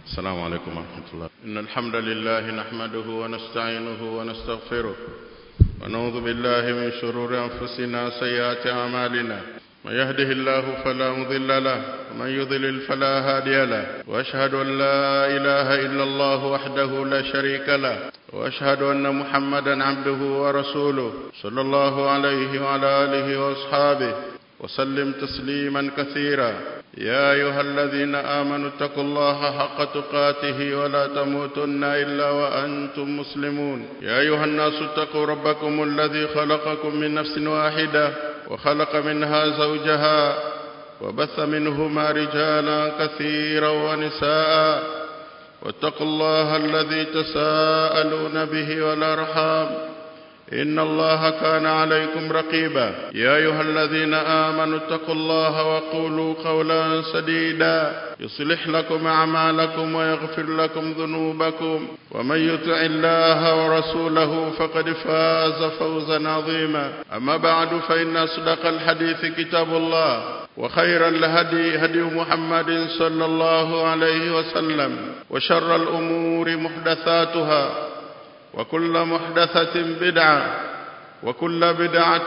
السلام عليكم ورحمة الله إن الحمد لله نحمده ونستعينه ونستغفره ونعوذ بالله من شرور أنفسنا سيئات أعمالنا من يهده الله فلا مضل له ومن يضلل فلا هادي له وأشهد أن لا إله إلا الله وحده لا شريك له وأشهد أن محمدا عبده ورسوله صلى الله عليه وعلى آله وأصحابه وسلم تسليما كثيرا يا أيها الذين آمنوا اتقوا الله حق تقاته ولا تموتن إلا وأنتم مسلمون يا أيها الناس اتقوا ربكم الذي خلقكم من نفس واحدة وخلق منها زوجها وبث منهما رجالا كثيرا ونساء واتقوا الله الذي تساءلون به والأرحام إن الله كان عليكم رقيبا يا أيها الذين آمنوا اتقوا الله وقولوا قولا سديدا يصلح لكم أعمالكم ويغفر لكم ذنوبكم ومن يطع الله ورسوله فقد فاز فوزا عظيما أما بعد فإن أصدق الحديث كتاب الله وخير الهدي هدي محمد صلى الله عليه وسلم وشر الأمور محدثاتها وكل محدثة بدعة وكل بدعة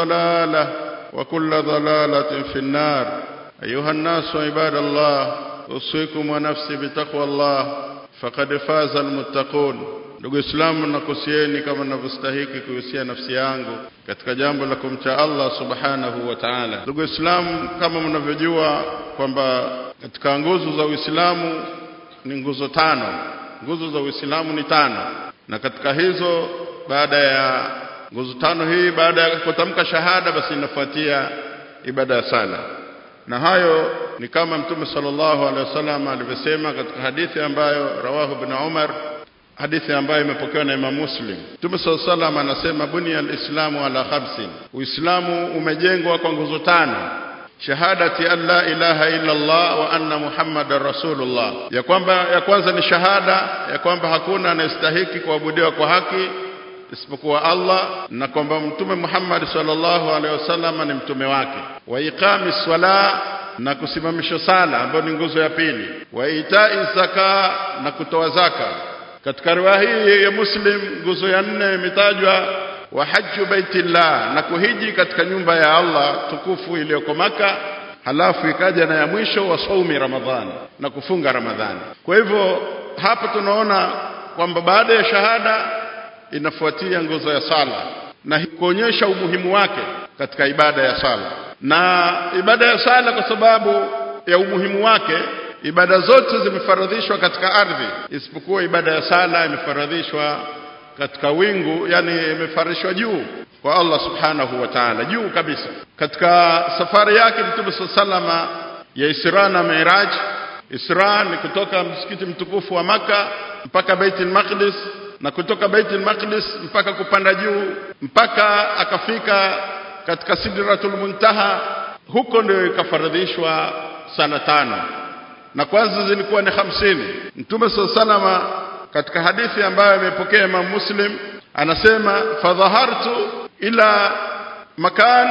ضلالة وكل ضلالة في النار أيها الناس عباد الله أوصيكم ونفسي بتقوى الله فقد فاز المتقون ndugu islamu nakusieni kama ninavyostahiki kuhusia nafsi yangu katika jambo la kumcha Allah subhanahu wa ta'ala ndugu islamu kama mnavyojua kwamba katika nguzo za Uislamu ni nguzo tano nguzo za Uislamu ni tano na katika hizo baada ya nguzo tano hii baada ya kutamka shahada basi inafuatia ibada ya sala na hayo ni kama mtume sallallahu alaihi wasallam alivyosema katika hadithi ambayo rawahu ibn Umar hadithi ambayo imepokewa na Imam Muslim mtume sallallahu alaihi wasallam anasema bunia alislamu ala khamsin uislamu umejengwa kwa nguzo tano shahadati an la ilaha illa Allah wa anna Muhammadar Rasulullah, ya kwamba ya kwanza ni shahada ya kwamba hakuna anayestahiki kuabudiwa kwa haki isipokuwa Allah na kwamba mtume Muhammad sallallahu alaihi wasallam ni mtume wake, wa iqami swala na kusimamisha sala ambayo ni nguzo ya pili, wa itai zaka na kutoa zaka. Katika riwaya hii ya Muslim nguzo ya nne imetajwa wa hajju baitillah na kuhiji katika nyumba ya Allah tukufu iliyoko Maka halafu ikaja na ya mwisho wa saumi Ramadhani na kufunga Ramadhani kwa hivyo hapa tunaona kwamba baada ya shahada inafuatia nguzo ya sala na kuonyesha umuhimu wake katika ibada ya sala na ibada ya sala kwa sababu ya umuhimu wake ibada zote zimefaradhishwa katika ardhi isipokuwa ibada ya sala imefaradhishwa katika wingu yani imefarishwa juu kwa Allah subhanahu wa ta'ala juu kabisa katika safari yake mtume sallama ya Isra na Miraj Isra ni kutoka msikiti mtukufu wa maka mpaka Baitul Maqdis na kutoka Baitul Maqdis mpaka kupanda juu mpaka akafika katika Sidratul Muntaha huko ndio ikafaradhishwa sala tano na kwanza zilikuwa ni hamsini mtume sallama katika hadithi ambayo imepokea Imam Muslim anasema fadhahartu ila makan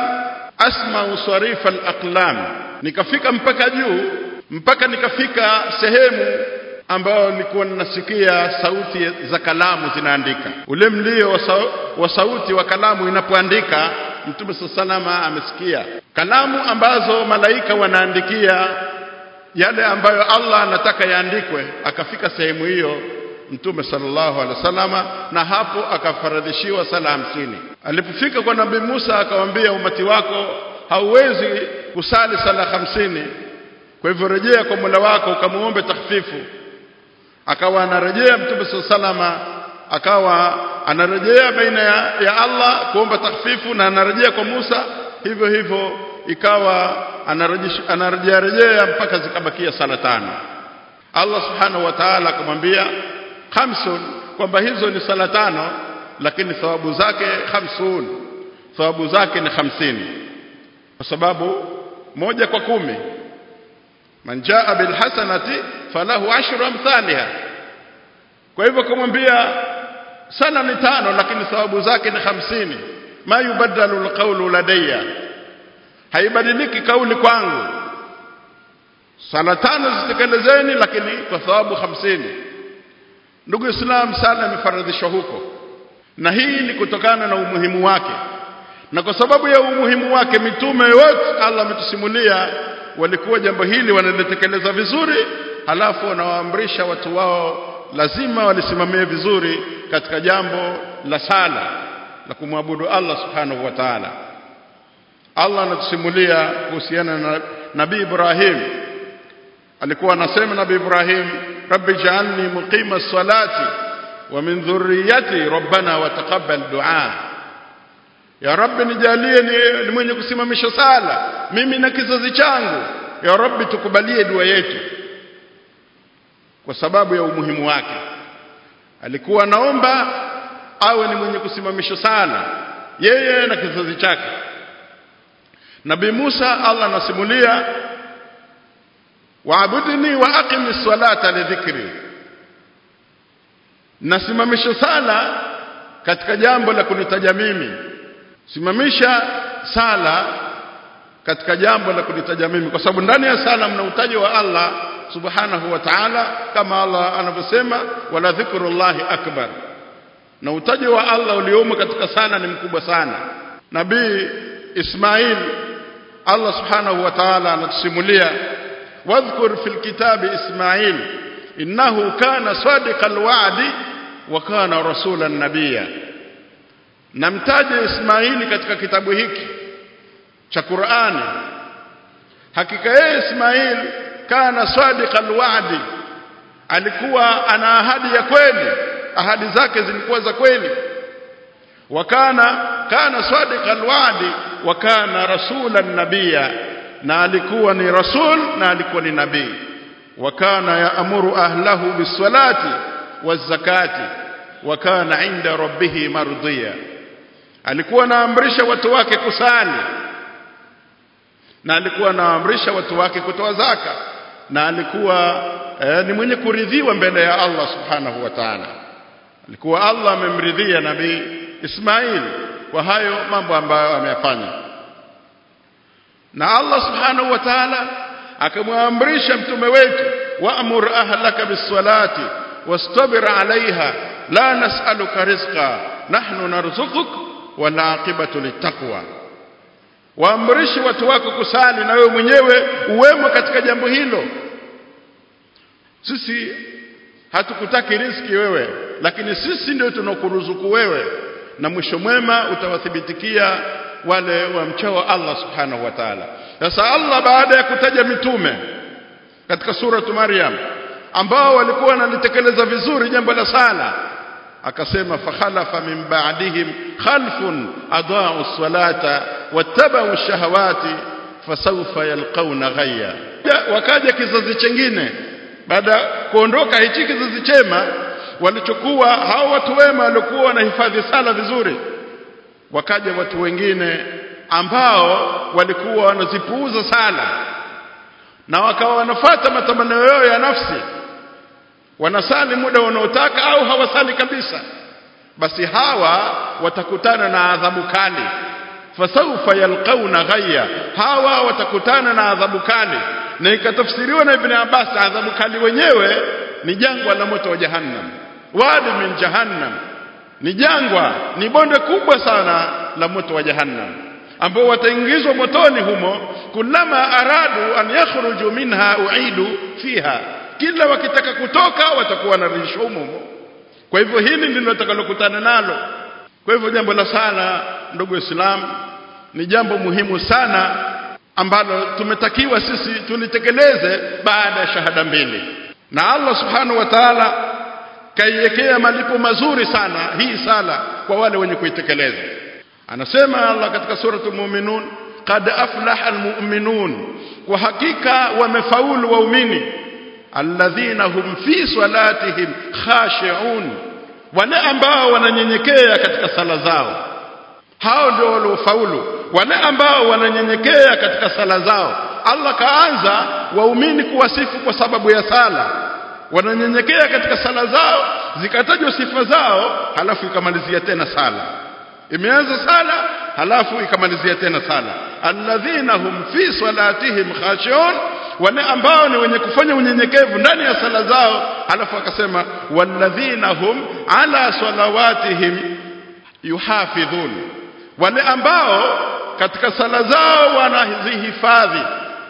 asma sarifa al-aqlam nikafika mpaka juu mpaka nikafika sehemu ambayo nilikuwa ninasikia sauti za kalamu zinaandika ule mlio wa sauti wa kalamu inapoandika mtume salama amesikia kalamu ambazo malaika wanaandikia yale ambayo Allah anataka yaandikwe akafika sehemu hiyo mtume sallallahu alaihi wasallama na hapo akafaradhishiwa sala hamsini alipofika kwa nabii Musa akamwambia umati wako hauwezi kusali sala hamsini kwa hivyo rejea kwa Mola wako ukamuombe takhfifu akawa anarejea mtume sallallahu akawa anarejea baina ya, ya Allah kuomba takhfifu na anarejea kwa Musa hivyo hivyo ikawa anarejea rejea mpaka zikabakia sala tano Allah subhanahu wa ta'ala akamwambia khamsun kwamba hizo ni sala tano lakini thawabu zake khamsun thawabu zake ni hamsini kwa sababu moja kwa kumi man jaa bil hasanati falahu ashru amthaliha kwa hivyo kumwambia sala ni tano lakini thawabu zake ni hamsini ma yubaddalu alqawlu ladayya haibadiliki kauli kwangu sala tano zitekelezeni lakini kwa thawabu hamsini ndugu islam sala imefaradhishwa huko na hii ni kutokana na umuhimu wake na kwa sababu ya umuhimu wake mitume wote Allah ametusimulia walikuwa jambo hili wanalitekeleza vizuri halafu wanawaamrisha watu wao lazima walisimamie vizuri katika jambo la sala la kumwabudu Allah subhanahu wa ta'ala Allah anatusimulia kuhusiana na Nabii Ibrahim alikuwa anasema Nabii Ibrahim rabbi ja'alni muqima salati wa min dhurriyyati rabbana wa taqabbal du'a ya rabbi nijalie ni, ni mwenye kusimamisha sala mimi na kizazi changu ya rabbi tukubalie dua yetu kwa sababu ya umuhimu wake alikuwa naomba awe ni mwenye kusimamisha sala yeye na kizazi chake Nabii Musa Allah anasimulia waabudni wa aqimis salata li dhikri nasimamisha sala katika jambo la kunitaja mimi simamisha sala katika jambo la kunitaja mimi kwa sababu ndani ya sala mna utaji wa Allah subhanahu wa ta'ala kama Allah anavyosema wala dhikrullahi akbar na utaji wa Allah uliomo katika sala ni mkubwa sana nabii Ismail Allah subhanahu wa ta'ala anatusimulia wadhkur fil kitabi Ismail innahu kana sadiqal wa'di wa kana rasulan nabiyya namtaje Ismaili katika kitabu hiki cha Qur'ani hakika yeye Ismail kana sadiqal wa'di alikuwa ana ahadi ya kweli ahadi zake zilikuwa za kweli wakana kana sadiqal wa'di wa kana rasulan nabiyya na alikuwa ni rasul na alikuwa ni nabii wa kana yaamuru ahlahu bisalati wazakati wa kana inda rabbih mardiya alikuwa anaamrisha watu wake kusali na alikuwa anaamrisha watu wake kutoa zaka na alikuwa eh, ni mwenye kuridhiwa mbele ya Allah subhanahu wa ta'ala alikuwa Allah amemridhia nabii Ismail kwa hayo mambo ambayo ameyafanya na Allah subhanahu wa ta'ala akamwamrisha mtume wetu wa'mur ahlaka bis-salati wastabir 'alayha la nas'aluka rizqa nahnu narzuquk wal 'aqibatu littaqwa waamrishe watu wako kusali na wewe mwenyewe uwemo katika jambo hilo sisi hatukutaki riziki wewe lakini sisi ndio tunakuruzuku wewe na mwisho mwema utawathibitikia wale wamchao Allah subhanahu wa ta'ala sasa Allah baada ya kutaja mitume katika suratu Maryam ambao walikuwa wanalitekeleza vizuri jambo la sala akasema fakhalafa min ba'dihim khalfun adaa'u salata wattaba'u shahawati fasawfa yalqawna ghayya wakaja kizazi chengine baada kuondoka hichi kizazi chema walichokuwa hao watu wema walikuwa wanahifadhi sala vizuri wakaja watu wengine ambao walikuwa wanazipuuza sala na wakawa wanafata matamanio yao ya nafsi wanasali muda wanaotaka au hawasali kabisa basi hawa watakutana na adhabu kali fasawfa yalqauna ghayya hawa watakutana na adhabu kali na ikatafsiriwa na ibn Abbas adhabu kali wenyewe ni jangwa la moto wa jahannam wadi min jahannam ni jangwa ni bonde kubwa sana la moto wa jahannam ambao wataingizwa motoni humo kulama aradu an yakhruju minha uidu fiha kila wakitaka kutoka watakuwa wanarudishwa humo kwa hivyo hili ndilo tutakalokutana nalo kwa hivyo jambo la sala ndugu Islam ni jambo muhimu sana ambalo tumetakiwa sisi tulitekeleze baada ya shahada mbili na Allah subhanahu wa ta'ala kaiwekea malipo mazuri sana hii sala kwa wale wenye kuitekeleza anasema Allah katika suratul mu'minun qad aflaha almu'minun kwa hakika wamefaulu waumini alladhina hum fi salatihim khashi'un wale ambao wananyenyekea katika sala zao hao ndio waliofaulu wale ambao wananyenyekea katika sala zao Allah kaanza waumini kuwasifu kwa sababu ya sala wananyenyekea katika sala zao zikatajwa sifa zao halafu ikamalizia tena sala imeanza sala halafu ikamalizia tena sala alladhina hum fi salatihim khashi'un wale ambao ni wenye kufanya unyenyekevu ndani ya sala zao alafu akasema walladhina hum ala salawatihim yuhafidhun wale ambao katika sala zao wanazihifadhi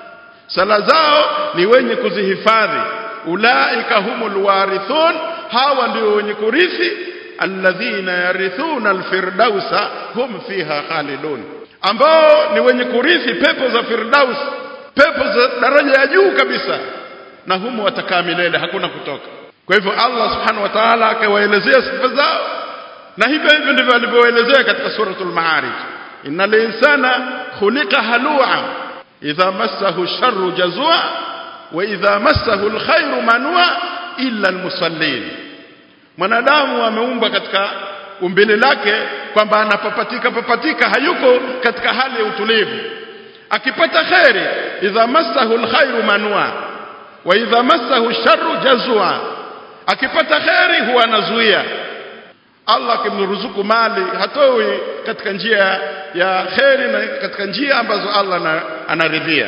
sala zao ni wenye kuzihifadhi ulaika humul warithun hawa ndio wenye kurithi alladhina yarithuna alfirdausa hum fiha khalidun ambao ni wenye kurithi pepo za firdaus pepo za daraja ya juu kabisa na humo watakaa milele hakuna kutoka kwa hivyo Allah subhanahu wa ta'ala akawaelezea sifa zao na hivyo hivyo ndivyo alivyoelezea katika suratul maarij innal insana khuliqa halua idha massahu sharru jazua wa idha massahu alkhairu manua illa almusallin mwanadamu ameumbwa katika umbile lake kwamba anapapatika papatika hayuko katika hali ya utulivu akipata khairi idha massahu alkhairu manua wa idha massahu sharru jazua akipata khairi huwa anazuia Allah akimruzuku mali hatoi katika njia ya khairi na katika njia ambazo Allah anaridhia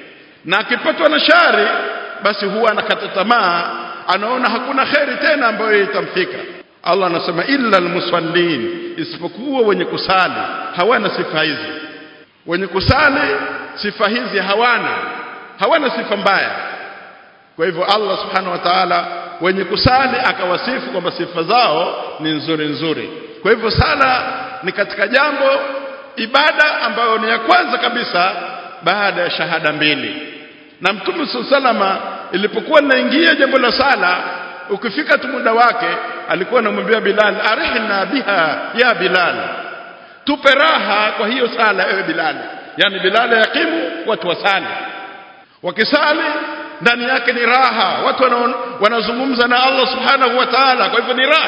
na akipatwa na shari basi huwa anakata tamaa anaona hakuna khairi tena ambayo itamfika Allah anasema illa almusallin isipokuwa wenye kusali hawana sifa hizi wenye kusali sifa hizi hawana hawana sifa mbaya kwa hivyo Allah subhanahu wa ta'ala wenye kusali akawasifu kwamba sifa zao ni nzuri nzuri kwa hivyo sala ni katika jambo ibada ambayo ni ya kwanza kabisa baada ya shahada mbili na mtume salama ilipokuwa linaingia jambo la sala ukifika tu muda wake alikuwa anamwambia Bilal arihna biha ya Bilal tupe raha kwa hiyo sala ewe Bilal yani Bilal yakimu watu wasali wakisali ndani yake ni raha watu wanazungumza na Allah subhanahu wa ta'ala kwa hivyo ni raha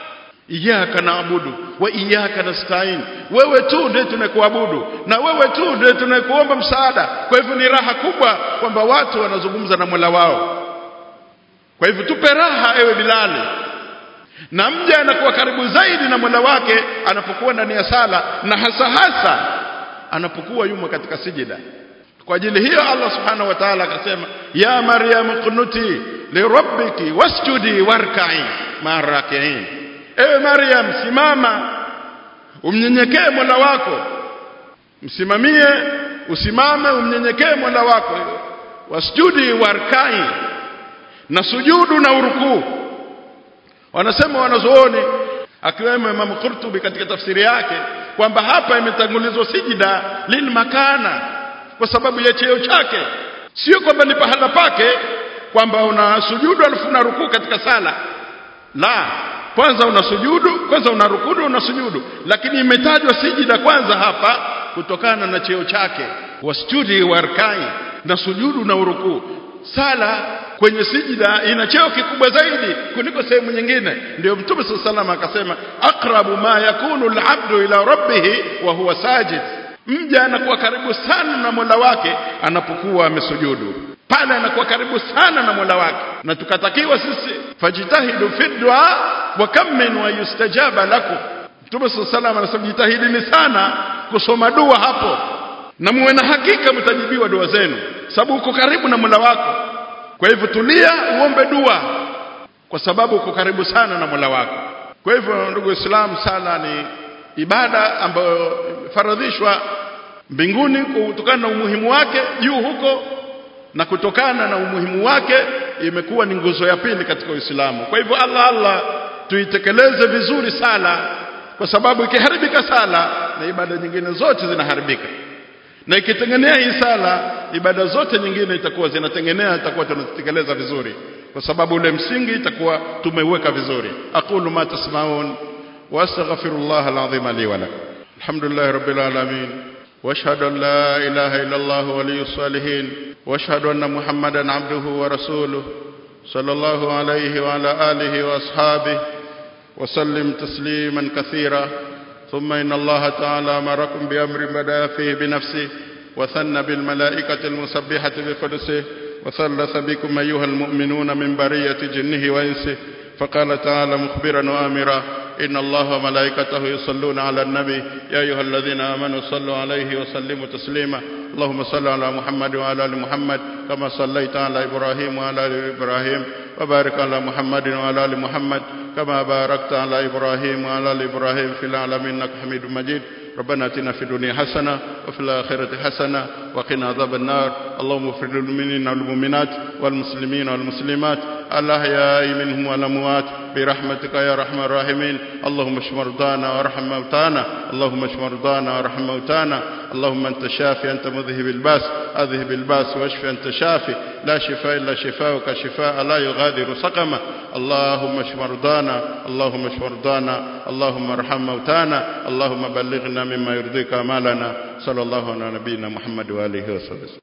iyyaka naabudu wa iyyaka nasta'in wewe tu ndiye tunakuabudu na wewe tu ndiye tunakuomba msaada kwa hivyo ni raha kubwa kwamba watu wanazungumza na Mola wao kwa hivyo tupe raha ewe Bilali na mja anakuwa karibu zaidi na Mola wake anapokuwa ndani ya sala na hasa hasa anapokuwa yumo katika sijida kwa ajili hiyo Allah subhanahu wa ta'ala akasema ya maryam qunuti lirabbiki wasjudi warka'i marakiin ewe maryam simama umnyenyekee Mola wako msimamie usimame umnyenyekee Mola wako wasjudi warka'i na sujudu na urukuu wanasema wanazuoni akiwemo Imam Qurtubi katika tafsiri yake kwamba hapa imetangulizwa sijida lil makana kwa sababu ya cheo chake sio kwamba ni pahala pake kwamba una sujudu alafu una rukuu katika sala la kwanza una sujudu kwanza una rukudu una sujudu lakini imetajwa sijida kwanza hapa kutokana na cheo chake wasjudi warkai na sujudu na urukuu sala kwenye sijida ina cheo kikubwa zaidi kuliko sehemu nyingine ndio mtume sallallahu akasema aqrabu ma yakunu al-abdu ila rabbih wa huwa sajid mja anakuwa karibu sana na Mola wake anapokuwa amesujudu pale anakuwa karibu sana na Mola wake na tukatakiwa sisi fajitahidu fi du'a wa kam min wa yustajaba lakum Mtume sallallahu anasema jitahidini sana kusoma dua hapo na muwe na hakika mtajibiwa dua zenu sababu uko karibu na Mola wako kwa hivyo tulia uombe dua kwa sababu uko karibu sana na Mola wako kwa hivyo ndugu Waislamu sala ni ibada ambayo faradhishwa mbinguni kutokana na umuhimu wake juu huko na kutokana na umuhimu wake imekuwa ni nguzo ya pili katika Uislamu kwa hivyo Allah Allah tuitekeleze vizuri sala kwa sababu ikiharibika sala na ibada nyingine zote zinaharibika na ikitengenea hii sala ibada zote nyingine itakuwa zinatengenea itakuwa tunazitekeleza vizuri kwa sababu ule msingi itakuwa tumeuweka vizuri aqulu ma tasmaun واستغفر الله العظيم لي ولكم الحمد لله رب العالمين واشهد ان لا اله الا الله ولي الصالحين واشهد ان محمدا عبده ورسوله صلى الله عليه وعلى اله واصحابه وسلم تسليما كثيرا ثم ان الله تعالى امركم بامر بدا فيه بنفسه وثنى بالملائكه المسبحه بقدسه وثلث بكم ايها المؤمنون من بريه جنه وانسه فقال تعالى مخبرا وامرا إن الله وملائكته يصلون على النبي يا أيها الذين آمنوا صلوا عليه وسلموا تسليما اللهم صل على محمد وعلى ال محمد كما صليت على ابراهيم وعلى ال ابراهيم وبارك على محمد وعلى ال محمد كما باركت على ابراهيم وعلى ال ابراهيم في العالمين انك حميد مجيد ربنا اتنا في الدنيا حسنه وفي الاخره حسنه وقنا عذاب النار اللهم اغفر للمؤمنين والمؤمنات والمسلمين والمسلمات الاحياء منهم والاموات برحمتك يا ارحم الراحمين اللهم اشف مرضانا وارحم موتانا اللهم اشف مرضانا وارحم موتانا اللهم انت شافي انت مذهب الباس اذهب الباس واشف انت شافي لا شفاء الا شفاؤك شفاء لا يغادر سقما اللهم اشف مرضانا اللهم اشف مرضانا اللهم ارحم موتانا اللهم بلغنا مما يرضيك امالنا صلى الله على نبينا محمد واله وصحبه